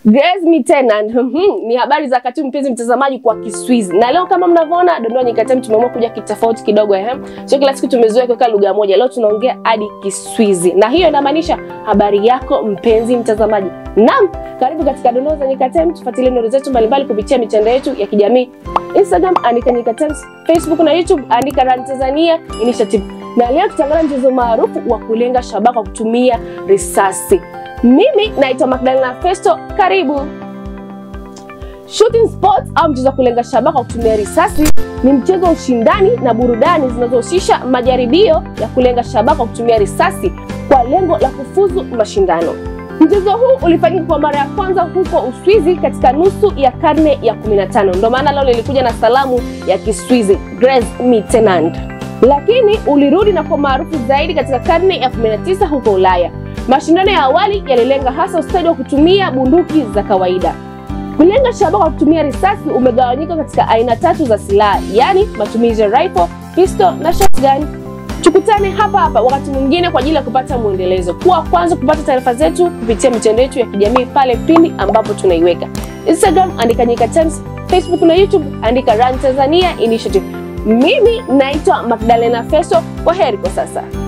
Grace Mitenan mhm, ni habari za kati mpenzi mtazamaji kwa Kiswizi. Na leo kama mnavyoona Dondoa Nyikatani tumeamua kuja kitofauti kidogo eh. Sio kila siku tumezoea kuweka lugha moja. Leo tunaongea hadi Kiswizi. Na hiyo inamaanisha habari yako mpenzi mtazamaji. Naam, karibu katika Dondoa za Nyikatani, tufuatilie nuru zetu mbalimbali kupitia mitandao yetu ya kijamii. Instagram andika Nyikatani, Facebook na YouTube andika Run Tanzania Initiative. Na leo tutaangalia mchezo maarufu wa kulenga shabaha kwa kutumia risasi. Mimi naitwa Magdalena Festo, karibu. Shooting sport au mchezo wa kulenga shabaha kwa kutumia risasi ni mchezo wa ushindani na burudani zinazohusisha majaribio ya kulenga shabaha kwa kutumia risasi kwa lengo la kufuzu mashindano. Mchezo huu ulifanyika kwa mara ya kwanza huko Uswizi katika nusu ya karne ya 15. Ndio maana leo lilikuja na salamu ya Kiswizi Grace Mitenand, lakini ulirudi na kuwa maarufu zaidi katika karne ya 19 huko Ulaya. Mashindano ya awali yalilenga hasa ustadi wa kutumia bunduki za kawaida. Kulenga shabaha kwa kutumia risasi umegawanyika katika aina tatu za silaha, yaani matumizi ya rifle, pistol na shotgun. Tukutane hapa hapa wakati mwingine kwa ajili ya kupata mwendelezo. Kuwa kwanza kupata taarifa zetu kupitia mitandao yetu ya kijamii pale pindi ambapo tunaiweka. Instagram andika Nyikatani, Facebook na YouTube andika Run Tanzania Initiative. Mimi naitwa Magdalena Festo. Kwa heri kwa sasa.